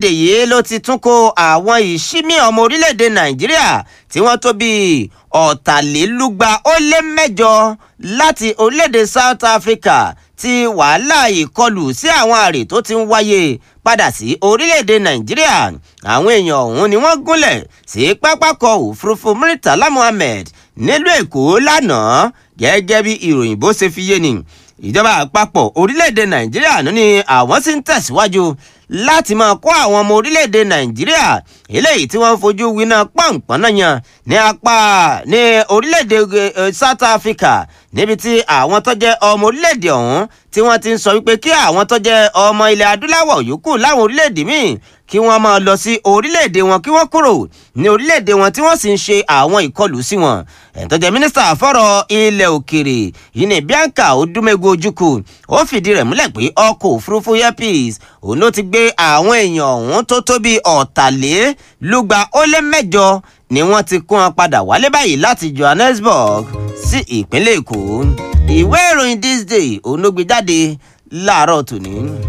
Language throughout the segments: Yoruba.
orílẹ̀-èdè yìí ló ti tún kó àwọn ìṣímí ọmọ orílẹ̀-èdè nàìjíríà tí wọ́n tó bíi ọ̀tàlélúgba ó lé mẹ́jọ láti orílẹ̀-èdè south africa tí wàhálà ìkọlù sí àwọn àrè tó ti ń wáyé padà sí orílẹ̀-èdè nàìjíríà àwọn èèyàn ọ̀hún ni wọ́n gúnlẹ̀ sí pápákọ̀ òfurufú muritala muhammed nílùú èkó lánàá gẹ́gẹ́ bí ìròyìn bó ṣe fi yé ni ìjọba àpapọ̀ orílẹ̀-èdè nàìjíríà ló ní àwọn sì ń tẹ̀síwájú láti máa kó àwọn ọmọ orílẹ̀-èdè nàìjíríà eléyìí tí wọ́n ń fojú winá pọ̀npọ̀n náà yan ní apá ní orílẹ̀-èdè south africa níbi tí àwọn tó jẹ́ ọmọ orílẹ̀-èdè ọ̀hún tí wọ́n ti ń sọ wípé kí àwọn tó jẹ́ ọmọ ilẹ̀ adúláwọ̀ yòókù láwọn orílẹ̀-èdè míì kí wọ́n máa lọ sí orílẹ̀-èdè wọn kí wọ́n kúrò ní orílẹ̀-èdè wọn tí wọ́n sì ń ṣe àwọn ìkọlù sí wọn. ẹ̀ńtọ́jẹ́ mínísítà fọ́rọ̀ ilẹ̀ òkèrè yìí ní bianca odúmẹ́gun ojúkù ó fìdí rẹ̀ múlẹ̀ pé ọkọ̀ òfurufú airpeace òun ló ti gbé àwọn èèyàn ọ̀hún tó tó bíi ọ̀tàlélúgba ó lé mẹ́jọ ni wọ́n ti kó wọn padà wálé báyìí láti johannesburg sí ìpínlẹ̀ èkó ìwé ìròyìn this day òun ló gbé jáde láàárọ̀ tòní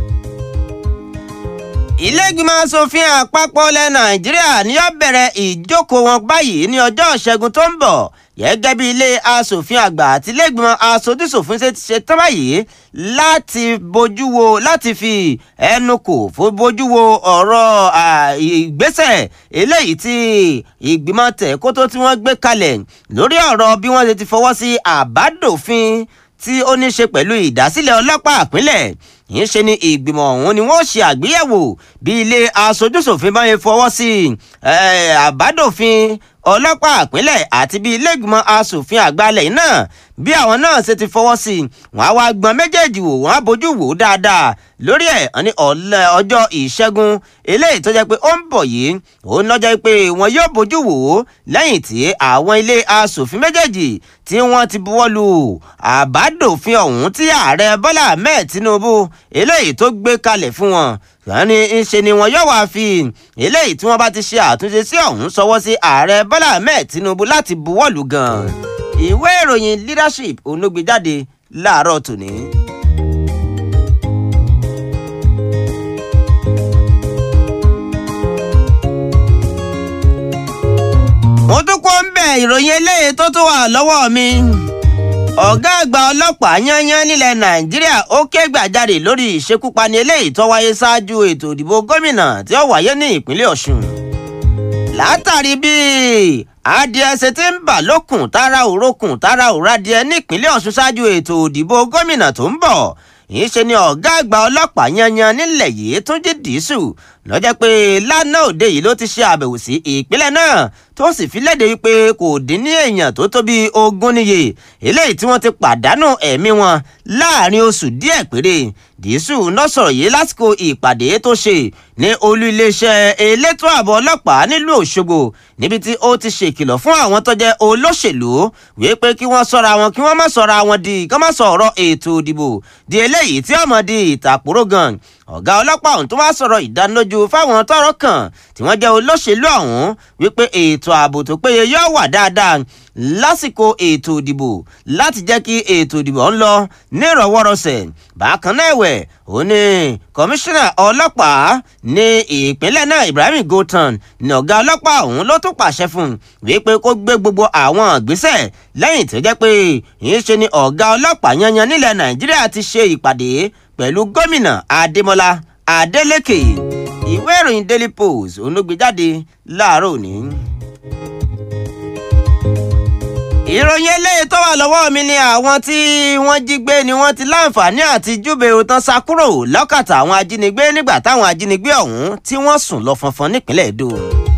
ilé-ìgbìmọ̀ asòfin àpapọ̀ ilẹ̀ nàìjíríà ni yóò bẹ̀rẹ̀ ìjókòó wọn báyìí ní ọjọ́ ìṣẹ́gun tó ń bọ̀ gẹ́gẹ́ bí ilé asòfin àgbà àti ilé-ìgbìmọ̀ asòdìsòfin ṣe ti ṣe tán báyìí láti bójú wo láti fi ẹnu kò fún bójú wo ọ̀rọ̀ ìgbésẹ̀ eléyìí tí ìgbìmọ̀ tẹ̀kótó tí wọ́n gbé kalẹ̀ lórí ọ̀rọ̀ bí wọ́n ṣe ti fọwọ́ sí àbádòfin tí ó ní ṣe pẹ̀lú ìdásílẹ̀ ọlọ́pàá àpínlẹ̀ yìí ṣe ni ìgbìmọ̀ ọ̀hún ni wọ́n ṣe àgbéyẹ̀wò bí ilé aṣojúṣòfin bá yẹn fọwọ́ sí àbádòfin ọlọ́pàá àpínlẹ̀ àti bí ilé ìgbìmọ̀ asòfin àgbàlẹ̀ náà bí àwọn náà ṣe ti fọwọ́ sí wọn á wá gbọ́n méjèèjì wò wọ́n á bójú wò dáadáa lórí ẹ̀ ní ọjọ́ ìṣẹ́gun eléyìí tó jẹ́ pé ó ń bọ̀ yìí ó ń lọ́jọ́ pé wọn yóò bójú wò ó lẹ́yìn tí àwọn ilé asòfin méjèèjì tí wọ́n ti buwọ́ lu àbádòfin ọ̀hún tí ààrẹ bọ́lá ahmed tinubu eléyìí tó gbé kalẹ̀ fún wọn wọ́n ní ṣe ni wọn yóò wá fi eléyìí tí wọ́n bá ti ṣe àtúnṣe sí ọ̀hún sọwọ́ sí ààrẹ bọ́lá ahmed tinubu láti buwọ́ lù gan-an ìwé ìròyìn leadership òun ló gbé jáde láàárọ̀ tòní. mo tún kó ń bẹ̀ ìròyìn eléyìí tó tún wà lọ́wọ́ mi ọ̀gá àgbà ọlọ́pàá yányán nílẹ̀ nàìjíríà ó ké gbàjarè lórí ìṣekúpani eléyìí tó wáyé ṣáájú ètò ìdìbò gómìnà tí ó wáyé ní ìpínlẹ̀ ọ̀ṣun látàrí bí adìẹ ṣe ti ń bà lókun tára òrókùn tára òradìẹ nípínlẹ̀ ọ̀ṣun ṣáájú ètò ìdìbò gómìnà tó ń bọ̀ yìí ṣe ni ọ̀gá àgbà ọlọ́pàá yanyan nílẹ̀ yìí tún jí dìísù lọ́jọ́ pé lánàá òde yìí ló ti ṣe àbẹ̀wò sí ìpínlẹ̀ náà tó sì fi léde wípé kò dín ní èèyàn tó tó bíi ogún níye eléyìí tí wọ́n ti pàdánù ẹ̀mí wọn láàrin oṣù díẹ̀ péré dìísù náà sọ̀rọ̀ yìí lásìkò ìpàdé tó ṣe ní olú iléeṣẹ́ elétò ààbò ọlọ́pàá nílùú òṣogbo níbi tí ó ti ṣèkìlọ̀ fún àwọn tó jẹ́ olóṣèlú wípé kí wọ́n sọ́ra wọn kí wọ́n má sọ́ra wọn di kí wọ́n má sọ̀rọ̀ ètò ìdìbò di eléyìí tí ọmọ di ìtàkùrọ̀ gan ọ̀gá ọlọ́pàá ọ̀hún tó wá sọ̀rọ̀ ìdánilójú fáwọn tọ́rọ̀ kàn tí wọ́n jẹ́ olóṣèlú ọ̀hún wípé ètò ààbò tó péye yóò wà dáadáa lásìkò ètò ìdìbò láti jẹ́ kí ètò ìdìbò ń lọ nírọ̀wọ́rọ̀sẹ̀ bákan náà ẹ̀wẹ̀ ó ní kọmíṣánná ọlọ́pàá ní ìpínlẹ̀ náà Ibrahim Goltan ní ọ̀gá ọlọ́pàá ọ̀hún ló tún pàṣẹ fún un wípé kó gbé gbogbo àwọn ìgbésẹ̀ lẹ́yìn tó jẹ́ pé ìyẹn ṣe ni ọ̀gá ọlọ́pàá yanyan nílẹ̀ Nàìjíríà ti ṣe ìpàdé pẹ̀lú gómìnà Adémọ́lá Adélékè ìwé ìròyìn Daily Post òun ló gbé jáde láàárọ̀ òní. ìròyìn eléyìí tó wà lọ́wọ́ mi ni àwọn tí wọ́n jí gbé ni wọ́n ti láǹfààní àti júbe òtán sá kúrò lọ́kàtà àwọn ajínigbé nígbà táwọn ajínigbé ọ̀hún tí wọ́n sùn lọ fọnfọn nípínlẹ̀ Èdò.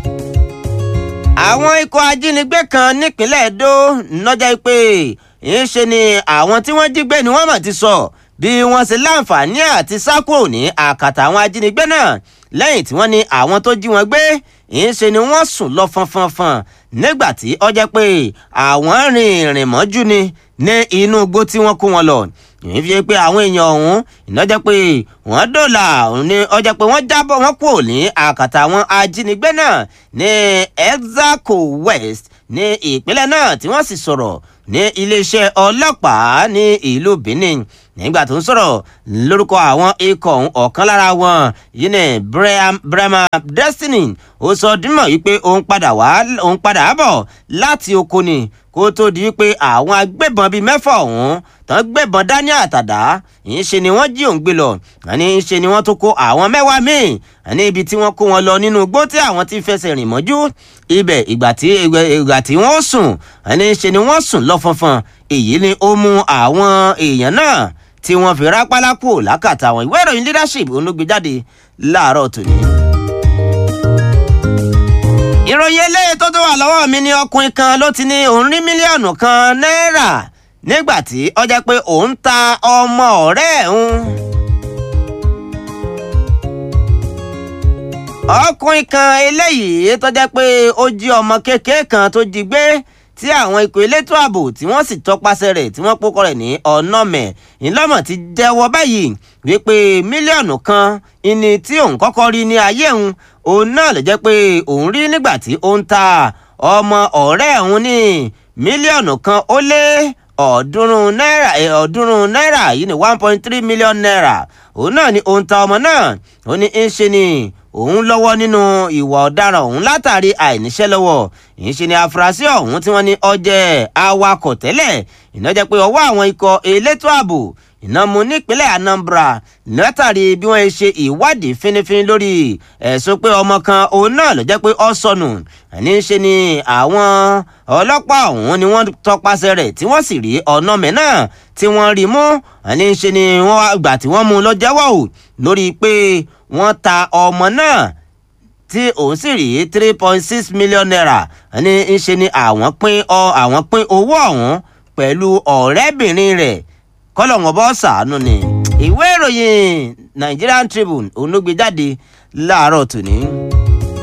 àwọn ikọ̀ ajínigbé kan nípínlẹ̀ Èdò nọ́jà pé ń ṣe ni àwọn tí wọ́n jí gbé ni wọ́n mọ̀ ti sọ bí wọ́n ṣe láǹfààní àti sá kúrò ní àkàtà àwọn ajínigbé náà lẹ́yìn tí wọ́n ní àwọn tó jí wọn gbé ń ṣe ni wọ́n sùn lọ fọnfọnfọn nígbà tí ó jẹ́ pé àwọn rìn ìrìn mọ́jú ni ní inú igbó tí wọ́n kó wọn lọ ìyẹn fi pé àwọn èèyàn ọ̀hún iná jẹ́ pé wọ́n dòlà ní ó jẹ́ pé wọ́n jábọ̀ wọ́n kúrò ní àkàtà àwọn ajínigbé náà ní Exaco West ní ìpínlẹ̀ náà tí wọ́n sì sọ̀rọ̀ ní iléeṣẹ́ ọlọ́pàá ní ìlú Benin nígbà tó ń sọ̀rọ̀ lórúkọ àwọn ikọ̀ ọ̀kan lára wọn yìí ní Brema Destiny ó sọ dímọ̀ wípé òun padà wá òun padà bọ̀ láti oko ni kó tó di wípé àwọn agbébọn bíi mẹ́fà ọ̀hún tán gbébọn dání àtàdá yìí ṣe ni wọ́n jí òun gbé lọ àní ṣe ni wọ́n tó kó àwọn mẹ́wàá míì àní ibi tí wọ́n kó wọn lọ nínú igbó tí àwọn ti fẹsẹ̀ rìn mọ́jú ibẹ̀ ìgbà tí ìgbà tí wọ́n sùn àní ṣe ni wọ́n sùn lọ fọnfọn èyí ni ó mú àwọn èèyàn náà tí wọ́n fi rápálá kúrò lákàtà àwọn ìwé ìròyìn leadership olóògbé jáde láàárọ̀ tòní. ìròyìn eléyìí tó tó wà lọ́wọ́ mi ni ọkùnrin kan ló ti ní òun rí mílíọ̀nù kan náírà nígbà tí ó jẹ́ pé òun ta ọmọ ọ̀rẹ́ òun. ọkùnrin kan eléyìí tó jẹ́ pé ó jí ọmọ kékeré kan tó jí gbé tí àwọn ikọ̀ elétò ààbò tí wọ́n sì tọpasẹ̀ rẹ̀ tí wọ́n pókọ rẹ̀ ní ọ̀nàmẹ̀ ńlọ́mọ̀ ti jẹ́wọ́ báyìí wípé mílíọ̀nù kan ìní tí òun kọ́kọ́ rí ní ayé òun òun náà lè jẹ́ pé òun rí nígbà tí ó ń ta ọmọ ọ̀rẹ́ òun ní mílíọ̀nù kan ó lé ọ̀ọ́dúnrún náírà ọ̀ọ́dúnrún náírà yìí ní one point three million naira òun náà ni òun ta ọmọ náà ó ní ń ṣe ni òun lọ́wọ́ nínú ìwà ọ̀daràn òun látàrí àìníṣẹ́ lọ́wọ́ ìyẹn ṣe ni afurasí ọ̀hún tí wọ́n ní ó jẹ́ awakọ̀ tẹ́lẹ̀ iná jẹ́ pé ọwọ́ àwọn ikọ̀ elétò ààbò iná mú nípínlẹ̀ Anambra látàrí bí wọ́n ṣe ìwádìí fínífíní lórí ẹ̀sùn pé ọmọ kan òun náà ló jẹ́ pé ó sọnù àní ṣe ni àwọn ọlọ́pàá ọ̀hún ni wọ́n tọpasẹ̀ rẹ̀ tí wọ́n sì rí ọ̀nà mẹ́ náà tí wọ́n rí mú àní ṣe ni wọ́n gbà tí wọ́n mú lọ jẹ́wọ́ ò lórí pé wọ́n ta ọmọ náà tí òun sì rí three point six million naira ní í ṣe ni àwọn pín ọ àwọn pín owó ọ̀hún pẹ̀lú ọ̀rẹ́bìnrin rẹ̀ kọ́lọ̀wọ́n bọ́ sàánú ni ìwé ìròyìn Nigerian Tribune òun ló gbé jáde láàárọ̀ tòní.